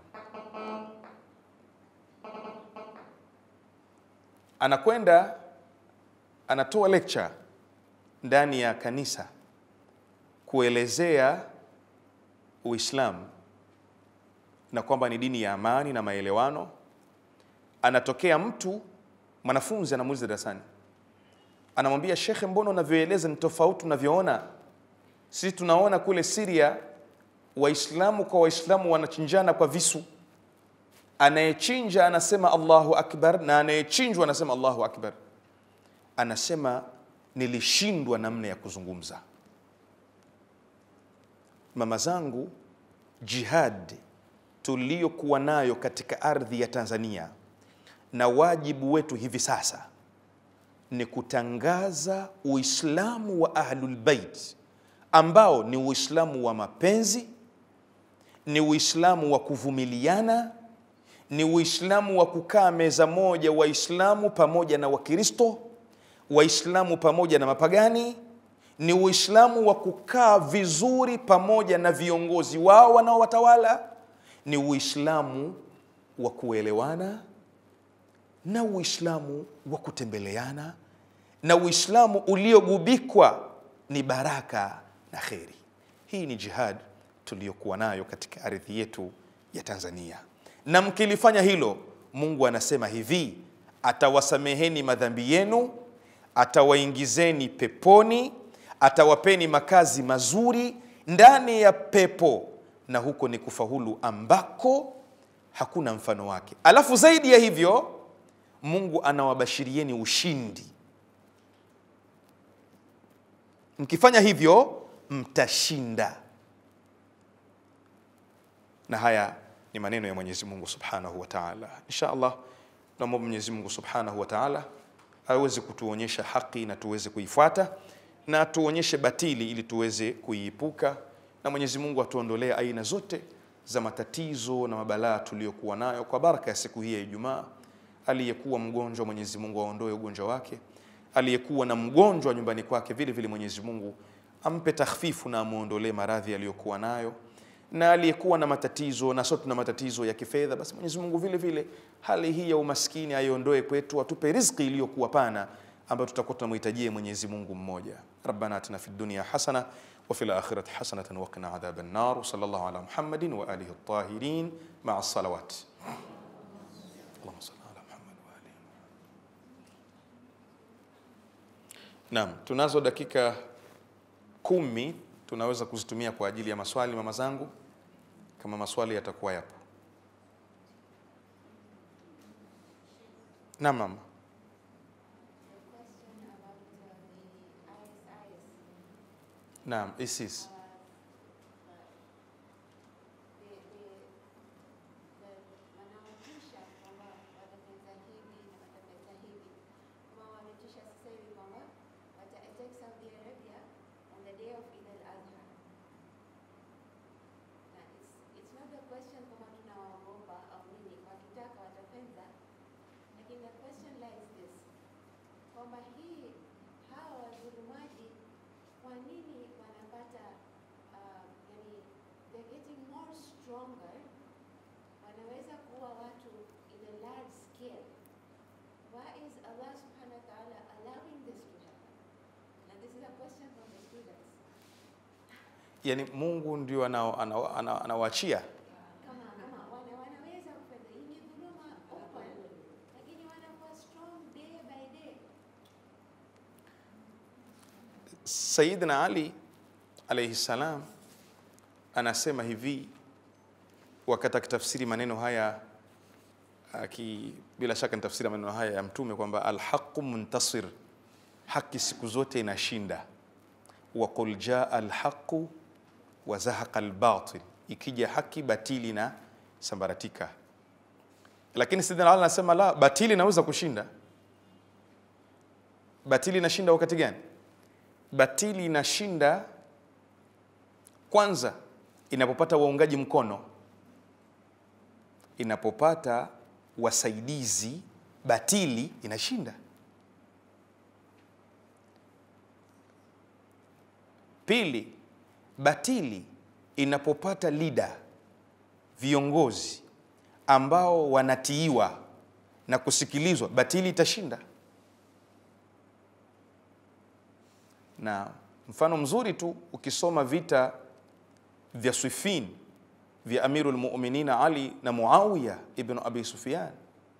Anakwenda anatoa lecture ndani ya kanisa kuelezea Uislamu na kwamba ni dini ya amani na maelewano. Anatokea mtu mwanafunzi anamuuliza darasani, anamwambia shekhe, mbona unavyoeleza ni tofauti unavyoona? Sisi tunaona kule Syria Waislamu kwa Waislamu wanachinjana kwa visu, anayechinja anasema Allahu akbar na anayechinjwa anasema Allahu akbar. Anasema nilishindwa namna ya kuzungumza. Mama zangu, jihad tuliyokuwa nayo katika ardhi ya Tanzania na wajibu wetu hivi sasa ni kutangaza Uislamu wa Ahlul Bait ambao ni Uislamu wa mapenzi, ni Uislamu wa kuvumiliana, ni Uislamu wa kukaa meza moja, Waislamu pamoja na Wakristo, Waislamu pamoja na mapagani ni Uislamu wa kukaa vizuri pamoja na viongozi wao wanaowatawala, ni Uislamu wa kuelewana na Uislamu wa kutembeleana na Uislamu uliogubikwa ni baraka na kheri. Hii ni jihad tuliyokuwa nayo katika ardhi yetu ya Tanzania, na mkilifanya hilo, Mungu anasema hivi, atawasameheni madhambi yenu, atawaingizeni peponi, atawapeni makazi mazuri ndani ya pepo, na huko ni kufaulu ambako hakuna mfano wake. Alafu zaidi ya hivyo, Mungu anawabashirieni ushindi. Mkifanya hivyo mtashinda. Na haya ni maneno ya Mwenyezi Mungu Subhanahu wa Ta'ala. Insha Allah naomba Mwenyezi Mungu Subhanahu wa Ta'ala aweze kutuonyesha haki na tuweze kuifuata na tuonyeshe batili ili tuweze kuiepuka, na Mwenyezi Mungu atuondolee aina zote za matatizo na mabalaa tuliyokuwa nayo kwa baraka ya siku hii ya Ijumaa. Aliyekuwa mgonjwa, Mwenyezi Mungu aondoe ugonjwa wake. Aliyekuwa na mgonjwa nyumbani kwake, vile vile Mwenyezi Mungu ampe takhfifu na amuondolee maradhi aliyokuwa nayo, na aliyekuwa na matatizo na sote tuna matatizo ya kifedha, basi Mwenyezi Mungu vile vile hali hii ya umaskini aiondoe kwetu, atupe riziki iliyokuwa pana ambayo tutakuwa tunamhitajia Mwenyezi Mungu mmoja. Rabbana atina fid dunya hasana wa fil akhirati hasanatan wa qina adhaban nar. Sallallahu ala Muhammadin wa alihi at-tahirin ma'a salawat. Allahumma salli ala Muhammad wa alihi. Naam, tunazo dakika kumi tunaweza kuzitumia kwa ajili ya maswali, mama zangu, kama maswali yatakuwa yapo. Naam mama. Naam, ISIS. wanaotisha kwamba watafanya hivi na watafanya hivi, kama wametisha sasa hivi kwamba wata attack Saudi Arabia on the day of Eid al-Adha. Na it's, it's not the question kama tunawaogopa au nini, wakitaka watafenza, lakini the question lies this kwamba hii hawa wadhulumaji kwa nini wanapata uh, yani they're getting more stronger wanaweza kuwa watu in a large scale. Why is Allah subhanahu wa ta'ala allowing this to happen? And this is a question from the students. Yaani Mungu ndio anawaachia ana, ana, anawaachia. Kama kama wana, wanaweza kufanya hii ni dhuluma open, lakini wanakuwa strong day by day. Sayyidina Ali alayhi salam anasema hivi wakati akitafsiri maneno haya aki, bila shaka nitafsiri maneno haya ya Mtume kwamba alhaqu muntasir, haki siku zote inashinda. Wa qul jaa alhaqu wa zahaqa albatil, ikija haki batili na sambaratika. Lakini Sayyidina Ali anasema la, batili inaweza kushinda. Batili inashinda wakati gani? Batili inashinda kwanza inapopata waungaji mkono, inapopata wasaidizi, batili inashinda. Pili, batili inapopata leader, viongozi ambao wanatiiwa na kusikilizwa, batili itashinda. Na mfano mzuri tu ukisoma vita vya Siffin vya Amirul Mu'minin Ali na Muawiya ibn Abi Sufyan,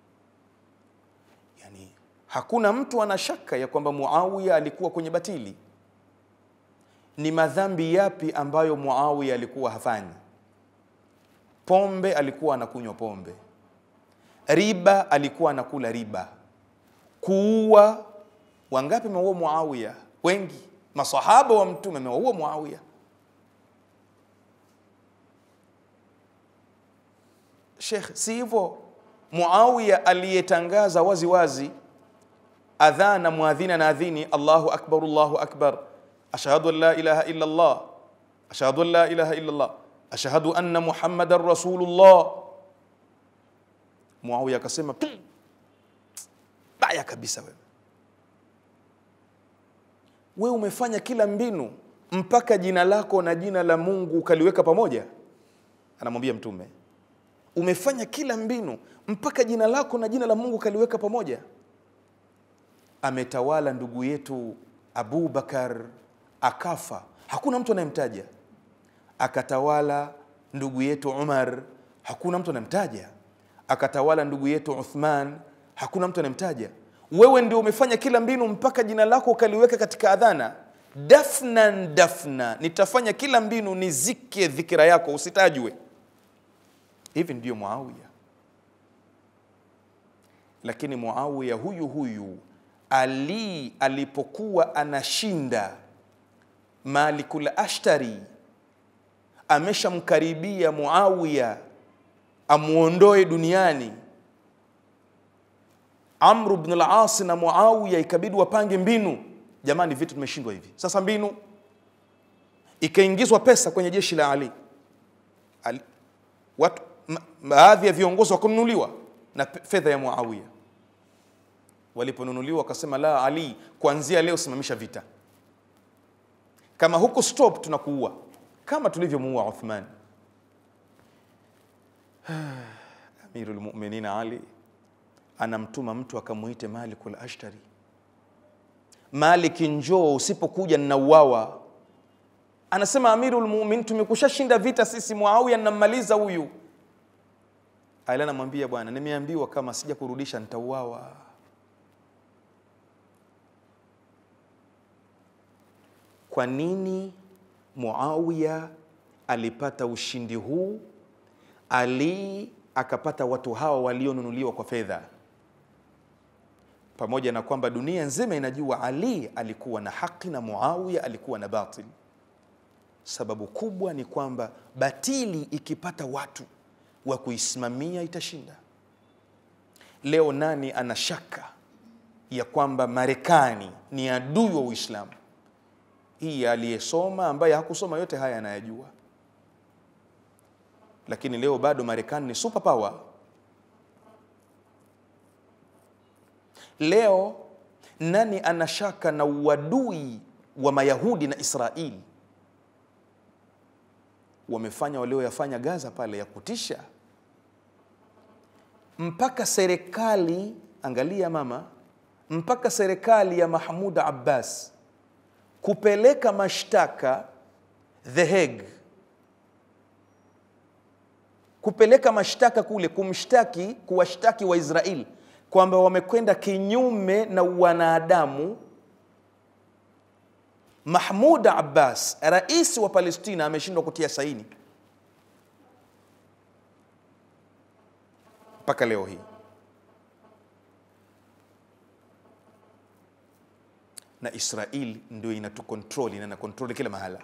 yani hakuna mtu ana shaka ya kwamba Muawiya alikuwa kwenye batili. Ni madhambi yapi ambayo Muawiya alikuwa hafanyi? Pombe alikuwa anakunywa pombe, riba alikuwa anakula riba, kuua. Wangapi ameua Muawiya? Wengi. Masahaba wa Mtume amewaua Muawiya. Sheikh, si hivyo Muawiya aliyetangaza wazi wazi adhana muadhina na adhini, Allahu akbar, Allahu akbar, ashhadu an la ilaha illa Allah, ashhadu an la ilaha illa Allah, ashhadu anna Muhammadan rasulullah. Muawiya akasema "Pi, baya kabisa wewe wewe umefanya kila mbinu mpaka jina lako na jina la Mungu ukaliweka pamoja. Anamwambia Mtume, umefanya kila mbinu mpaka jina lako na jina la Mungu kaliweka pamoja. Ametawala ndugu yetu Abubakar akafa, hakuna mtu anayemtaja. Akatawala ndugu yetu Umar, hakuna mtu anayemtaja. Akatawala ndugu yetu Uthman, hakuna mtu anayemtaja. Wewe ndio umefanya kila mbinu mpaka jina lako ukaliweka katika adhana. Dafnan dafna, nitafanya kila mbinu nizike dhikira yako usitajwe. Hivi ndiyo Muawiya. Lakini Muawiya huyu huyu Ali alipokuwa anashinda Malikul Ashtari, ameshamkaribia Muawiya amuondoe duniani. Amru bn al-As na Muawiya ikabidi wapange mbinu. Jamani, vitu tumeshindwa hivi sasa. Mbinu ikaingizwa pesa kwenye jeshi la Ali, Ali watu ma- baadhi ya viongozi wakanunuliwa na pe- fedha ya Muawiya. Waliponunuliwa wakasema, la Ali, kuanzia leo simamisha vita, kama huko stop tunakuua, kama tulivyomuua Uthman. Amirul Mu'minin Ali anamtuma mtu akamuite Malikul Ashtari, Malik, njoo, usipokuja ninauawa. Anasema Amirul Mu'minin, tumekushashinda vita sisi, Muawiya nammaliza huyu. Ali anamwambia bwana, nimeambiwa kama sija kurudisha nitauawa. Kwa nini Muawiya alipata ushindi huu? Ali akapata watu hawa walionunuliwa kwa fedha, pamoja na kwamba dunia nzima inajua Ali alikuwa na haki na Muawiya alikuwa na batil. Sababu kubwa ni kwamba batili ikipata watu wa kuisimamia itashinda. Leo nani ana shaka ya kwamba Marekani ni adui wa Uislamu? Hii aliyesoma ambaye hakusoma yote haya anayajua, lakini leo bado Marekani ni super power. Leo nani ana shaka na uadui wa Mayahudi na Israeli? Wamefanya walioyafanya Gaza pale ya kutisha, mpaka serikali, angalia mama, mpaka serikali ya Mahmud Abbas kupeleka mashtaka The Hague, kupeleka mashtaka kule, kumshtaki, kuwashtaki Waisraeli kwamba wamekwenda kinyume na wanadamu. Mahmud Abbas, rais wa Palestina, ameshindwa kutia saini mpaka leo hii. na Israel ndio inatukontroli na inakontroli kila mahala,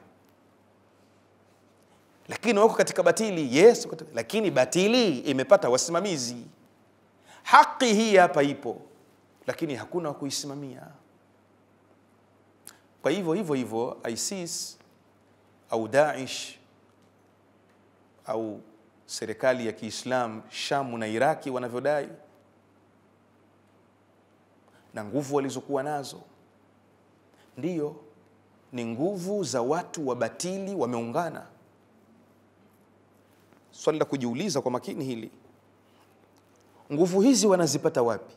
lakini wako katika batili. Yes, wako katika- lakini batili imepata wasimamizi. Haki hii hapa ipo, lakini hakuna wa kuisimamia. Kwa hivyo hivyo hivyo ISIS au Daesh au serikali ya Kiislamu Shamu na Iraki wanavyodai na nguvu walizokuwa nazo ndiyo ni nguvu za watu wa batili wameungana. Swali la kujiuliza kwa makini hili, nguvu hizi wanazipata wapi?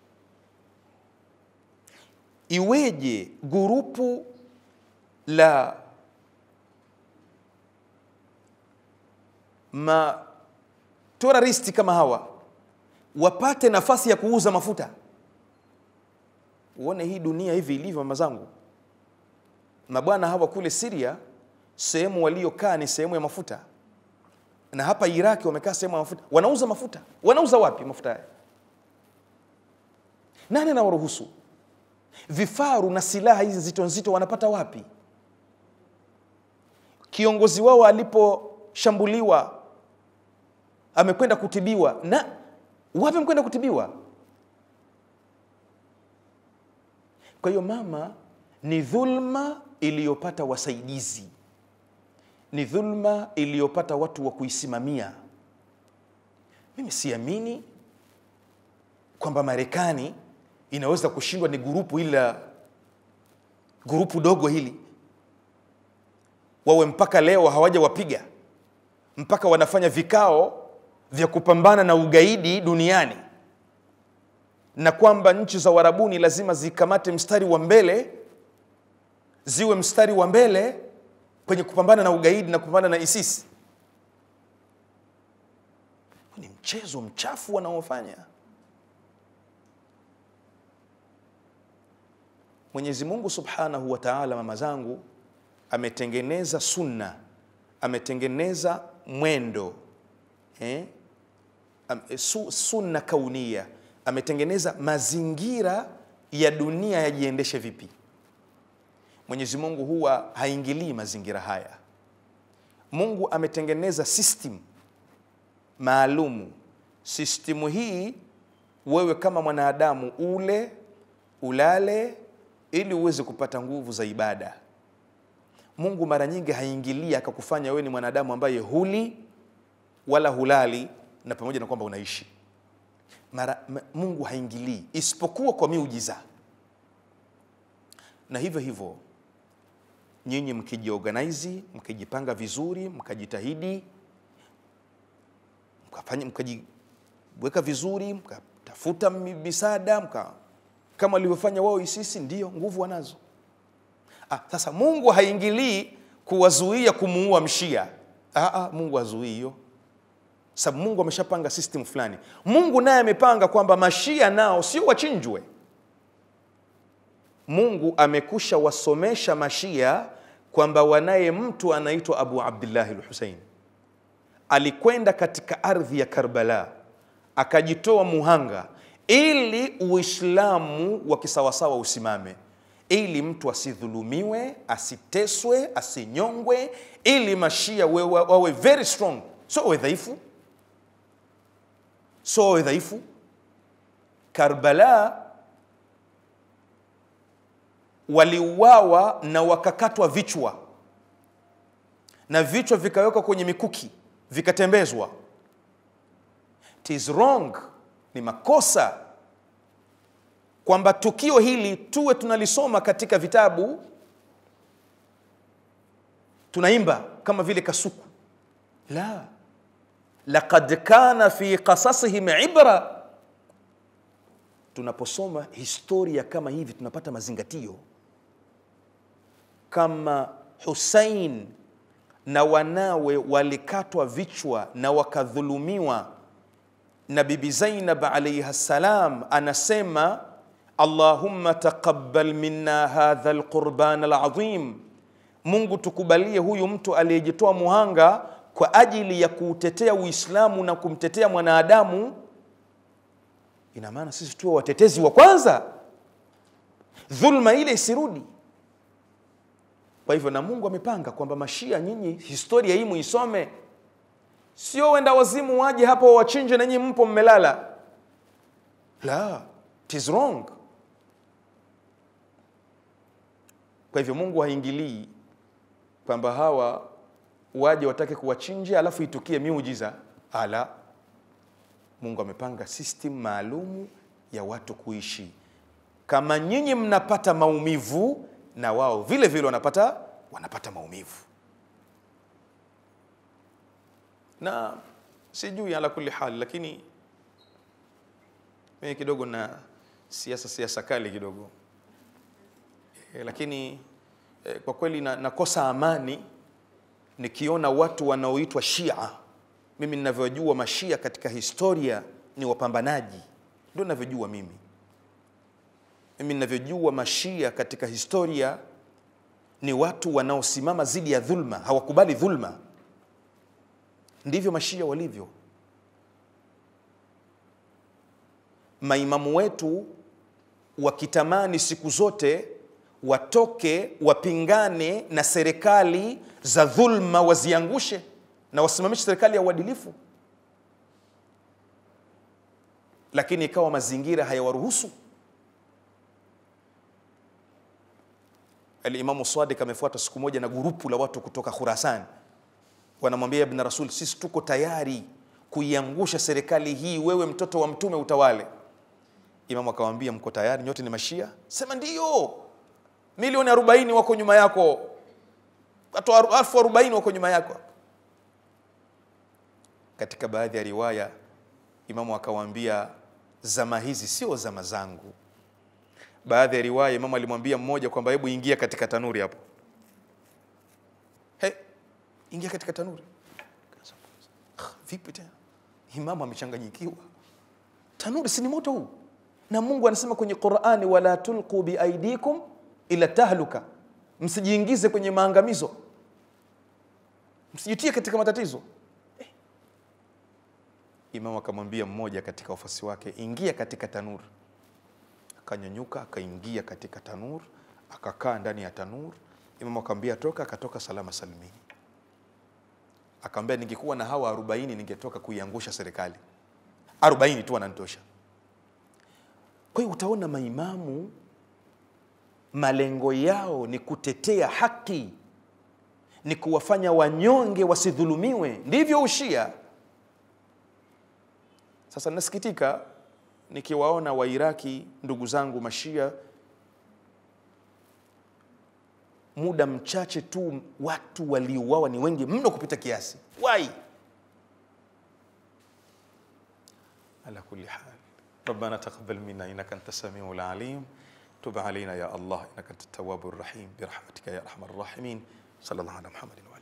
Iweje gurupu la materoristi kama hawa wapate nafasi ya kuuza mafuta? Uone hii dunia hivi ilivyo, mama zangu. Mabwana hawa kule Syria, sehemu waliokaa ni sehemu ya mafuta, na hapa Iraki wamekaa sehemu ya mafuta. Wanauza mafuta. Wanauza wapi mafuta haya? Nani anawaruhusu? Vifaru na silaha hizi nzito nzito wanapata wapi? Kiongozi wao aliposhambuliwa amekwenda kutibiwa, na wapi amekwenda kutibiwa? Kwa hiyo mama, ni dhulma iliyopata wasaidizi, ni dhulma iliyopata watu wa kuisimamia. Mimi siamini kwamba Marekani inaweza kushindwa ni gurupu hili la gurupu dogo hili, wawe mpaka leo hawaja wapiga mpaka wanafanya vikao vya kupambana na ugaidi duniani na kwamba nchi za Uarabuni lazima zikamate mstari wa mbele, ziwe mstari wa mbele kwenye kupambana na ugaidi na kupambana na ISIS. Ni mchezo mchafu wanaofanya. Mwenyezi Mungu Subhanahu wa Ta'ala, mama zangu, ametengeneza sunna, ametengeneza mwendo eh? Am, su, sunna kaunia, ametengeneza mazingira ya dunia yajiendeshe vipi. Mwenyezi Mungu huwa haingilii mazingira haya. Mungu ametengeneza system maalumu. Sistimu hii wewe kama mwanadamu ule ulale ili uweze kupata nguvu za ibada. Mungu mara nyingi haingilii akakufanya wewe ni mwanadamu ambaye huli wala hulali na pamoja na kwamba unaishi. Mara, m- Mungu haingilii isipokuwa kwa miujiza. Na hivyo hivyo nyinyi mkijiorganize, mkijipanga vizuri, mkajitahidi, mkafanya mkajiweka vizuri, mkatafuta mi- misaada, mka kama walivyofanya wao ISIS, ndio nguvu wanazo. Ah, sasa Mungu haingilii kuwazuia kumuua mshia. Ah, ah, Mungu hazuii hiyo, sababu Mungu ameshapanga system fulani. Mungu naye amepanga kwamba mashia nao sio wachinjwe. Mungu amekusha wasomesha mashia kwamba wanaye mtu anaitwa Abu Abdillahi al-Husain alikwenda katika ardhi ya Karbala akajitoa muhanga ili Uislamu wa kisawasawa usimame, ili mtu asidhulumiwe, asiteswe, asinyongwe, ili mashia we- wa- wawe very strong, so wawe dhaifu, so wawe dhaifu. Karbala waliuawa na wakakatwa vichwa na vichwa vikawekwa kwenye mikuki vikatembezwa. It is wrong, ni makosa kwamba tukio hili tuwe tunalisoma katika vitabu, tunaimba kama vile kasuku. La, laqad kana fi qasasihim ibra. Tunaposoma historia kama hivi tunapata mazingatio kama Hussein na wanawe walikatwa vichwa na wakadhulumiwa, na Bibi Zainab alayha salam anasema Allahumma taqabbal minna hadha alqurban alazim, Mungu tukubalie huyu mtu aliyejitoa muhanga kwa ajili ya kuutetea Uislamu na kumtetea mwanadamu. Ina maana sisi tuwe watetezi wa kwanza, dhulma ile isirudi. Kwa hivyo na Mungu amepanga kwamba mashia, nyinyi historia hii muisome, sio wenda wazimu waje hapo wawachinje na nyinyi mpo mmelala. La, it is wrong. Kwa hivyo Mungu haingilii kwamba hawa waje watake kuwachinja alafu itukie miujiza. Ala, Mungu amepanga system maalumu ya watu kuishi. Kama nyinyi mnapata maumivu, na wao vile vile wanapata wanapata maumivu. Na sijui ala kulli hali, lakini mimi kidogo na siasa siasa kali kidogo e, lakini e, kwa kweli na, nakosa amani nikiona watu wanaoitwa Shia. Mimi ninavyojua mashia katika historia ni wapambanaji, ndio ninavyojua mimi mimi ninavyojua mashia katika historia ni watu wanaosimama dhidi ya dhulma, hawakubali dhulma. Ndivyo mashia walivyo. Maimamu wetu wakitamani siku zote watoke wapingane na serikali za dhulma, waziangushe na wasimamishe serikali ya uadilifu, lakini ikawa mazingira hayawaruhusu. Alimamu Sadiq amefuata siku moja na gurupu la watu kutoka Khurasan, wanamwambia Ibn Rasul, sisi tuko tayari kuiangusha serikali hii, wewe mtoto wa mtume utawale. Imamu akamwambia, mko tayari nyote ni mashia? Sema ndiyo, milioni arobaini wako nyuma yako, watu elfu arobaini wako nyuma yako. katika baadhi ya riwaya imamu akawaambia zama hizi sio zama zangu baadhi ya riwaya imamu alimwambia mmoja kwamba hebu ingia katika tanuri hapo hey, ingia katika tanuri Ah, vipi tena imamu amechanganyikiwa tanuri si ni moto huu na mungu anasema kwenye qurani wala tulqu biaidikum ila tahluka msijiingize kwenye maangamizo msijitie katika matatizo eh. imamu akamwambia mmoja katika wafasi wake ingia katika tanur akanyanyuka akaingia katika tanur akakaa ndani ya tanur imamu akamwambia toka akatoka salama salimini akamwambia ningekuwa na hawa arobaini ningetoka kuiangusha serikali arobaini tu wananitosha kwa hiyo utaona maimamu malengo yao ni kutetea haki ni kuwafanya wanyonge wasidhulumiwe ndivyo ushia sasa nasikitika nikiwaona wairaki ndugu zangu mashia muda mchache tu watu waliuawa ni wengi mno kupita kiasi wai على كل حال ربنا تقبل منا انك انت السميع العليم تب علينا يا الله انك انت التواب الرحيم برحمتك يا ارحم الراحمين صلى الله على محمد وعلى